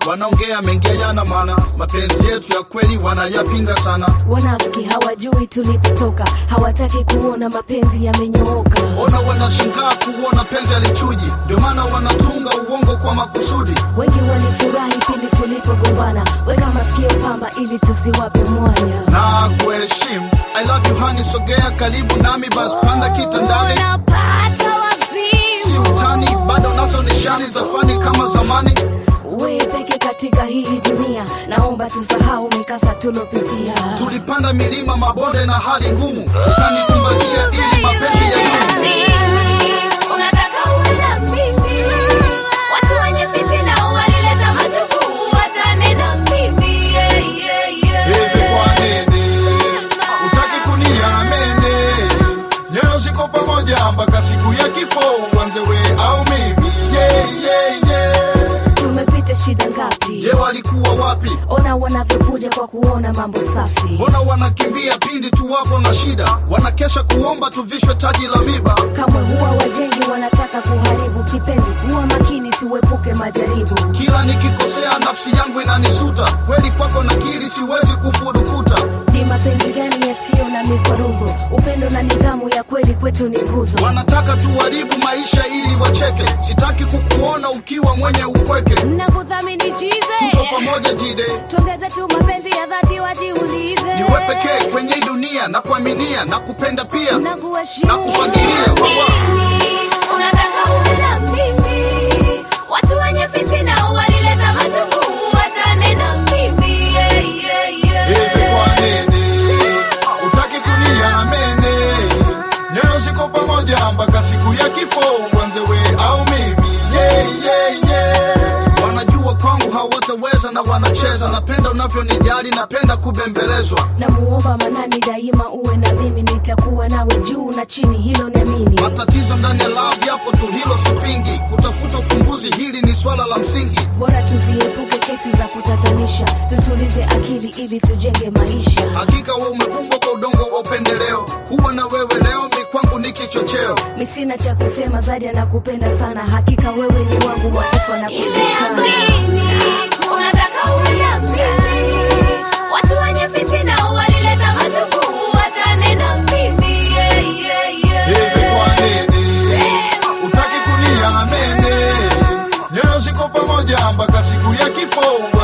wanaongea mengi yana maana, mapenzi yetu ya kweli wanayapinga sana. Wanafiki hawajui tulipotoka, hawataki kuona mapenzi yamenyooka. Ona wanashangaa kuona penzi alichuji, ndio maana wanatunga uongo kwa makusudi. Wengi walifurahi pindi tulipogombana, weka masikio pamba ili tusiwape mwanya. Na kuheshimu, I love you honey, sogea karibu nami, basi panda kitandani. Unapata wazimu. Si utani, bado nazo nishani za fani kama zamani. We peke katika hii dunia, naomba tusahau mikasa tulopitia. Tulipanda milima, mabonde na hali ngumu, ukanikumbatia ili mapenzi ya Unataka uwe na mimi. Watu wenye fitina walileta majukumu, wachane na mimi. Yeah, yeah, yeah. Hivi kwa nini utaki kuniamini? Nyoyo ziko pamoja mpaka siku ya kifo, uanze we au mimi? Yeah, yeah, yeah. Tumepita shida ngapi? Je, walikuwa wapi? Ona wanavyokuja kwa kuona mambo safi. Mbona wanakimbia pindi tu wapo na shida? Wanakesha kuomba tuvishwe taji la miba. Kamwe huwa wajengi wanataka kuharibu kipenzi. Huwa makini tuepuke majaribu. Kila nikikosea nafsi yangu inanisuta, kweli kwako nakiri, siwezi kufurukuta. Ni mapenzi gani yasiyo na mikwaruzo? Upendo na nidhamu ya kweli kwetu ni nguzo. Wanataka tuharibu maisha ili wacheke, sitaki kukuona ukiwa mwenye upweke. Nakuthamini Tuko chize, pamoja jide, tuongeze tu mapenzi ya dhati, wajiulize. niwe pekee kwenye hii dunia, na kuaminia na kupenda pia. Nakuheshimu. Na kufagilia, wawa. Unataka uwe na mimi. Watu wenye fitina walileta majukumu, wachane na mimi. Yeah, yeah, yeah. Hivi kwa nini utaki kuniamini? Nyoyo ziko pamoja mpaka siku ya kifo, uanze we au mimi? Yeah, yeah, yeah. Wanajua kwangu hawataweza na wanacheza, napenda unavyonijali, napenda kubembelezwa. namuomba manani daima uwe na mimi nitakuwa nawe juu na chini hilo namini Matatizo ndani ya love yapo tu, hilo sipingi. Kutafuta ufumbuzi, hili ni swala la msingi. bora tuziepuke kesi za kutatanisha tutulize akili ili tujenge maisha Hakika we umeumbwa kwa udongo wa upendeleo, kuwa na wewe leo mi kwangu ni kichocheo. mi sina cha kusema zaidi anakupenda sana hakika wewe ni wangu wa kufa na kuzikana unataka uwe na mimi watu wenye fitina walileta majukumu wachane na mimi yeah, yeah, yeah. Hivi kwa nini utaki kuniamini? Nyoyo ziko pamoja mpaka siku ya kifo,